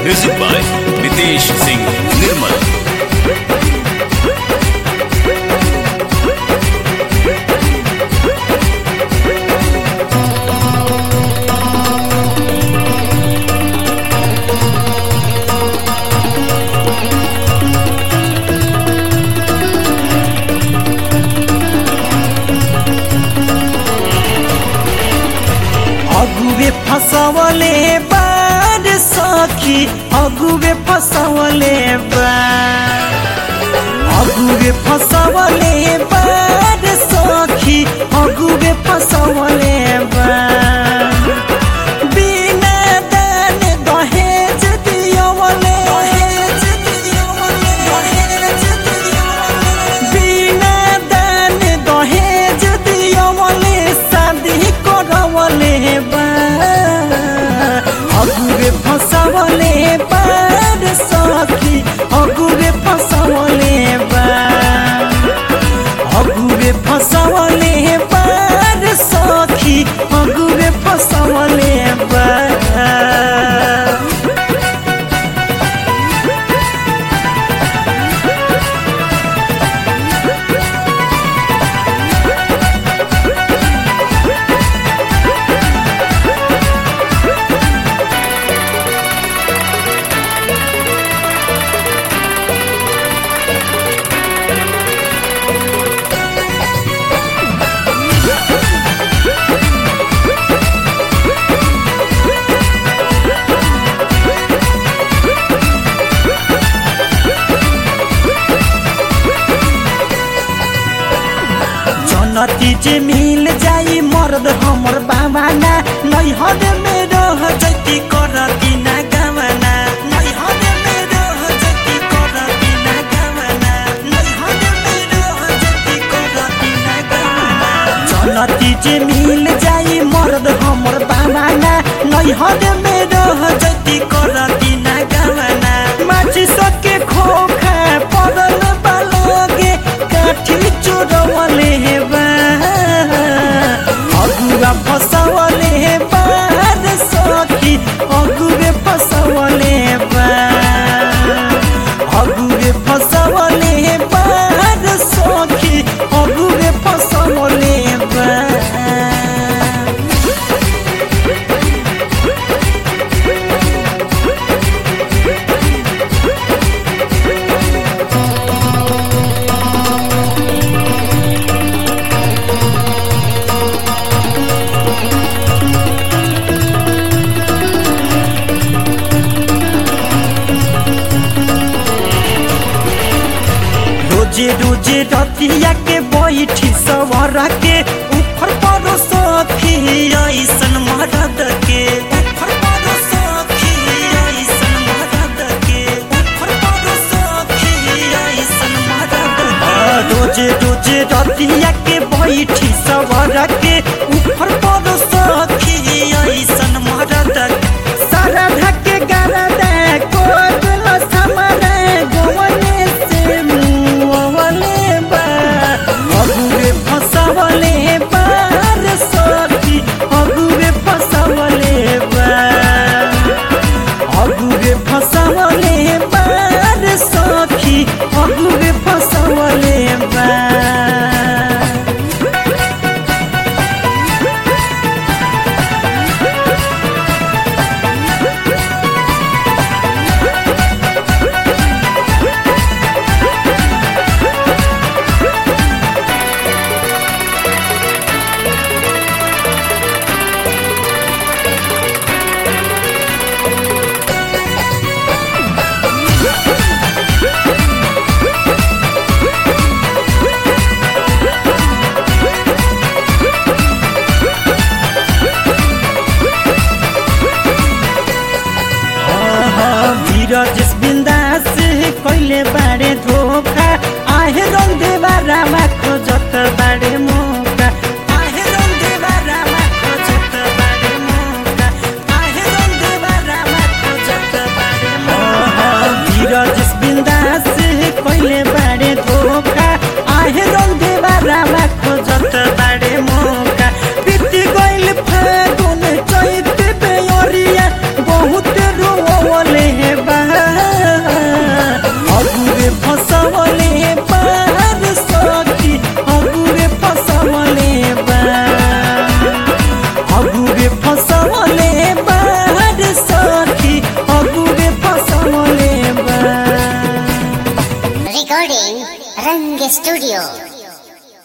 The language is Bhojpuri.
म्यूजिक बाय नितेश सिंह निर्मल अगुवे फसवले बार सखी अगुवे फसवले बार अगुवे फसवले बार सखी अगुवे फसवले बार बिना दान दहेज दियवले बिना दान दहेज दियवले शादी करवले बा अगुरे फसवले बार सखी अगुरे फसवले बा अगुरे फसवले बार सखी अगुरे फसवले बा जनती जे मिल जाई मर्द हमर बाबा ना नैहर में रह जति करती ना गवना नैहर में रह जति करती ना गवना नैहर में रह जति करती ना गवना जनती जे मिल जाई मर्द हमर बाबा ना नैहर में रह जति करती ना गवना माछी सके खोखा पड़ल बालोगे काठी चोरवले बा अगुआ फसवले बार सखी अगुरे फसवले बा अगुरे फसवले बार सखी अगुरे फसवले बा रोजे रोजे रतिया के बैठी सवर के ऊपर परो सखी ऐसन मरद के ऊपर परो सखी ऐसन मरद के ऊपर परो सखी ऐसन मरद के रोजे रोजे रतिया के बैठी सवर के ऊपर परो सखी ऐसन मरद के सारा धके गरदा कोगल समरे गवने से मुवले बा अगुरे फसवले बार सखी अगुरे फसवले बा अगुरे फसवले बार सखी अगुरे फसवले बा फसवले बार सखी अगुरे फसवले बार अगुरे फसवले बार सखी अगुरे फसवले बार Recording Rang Studio.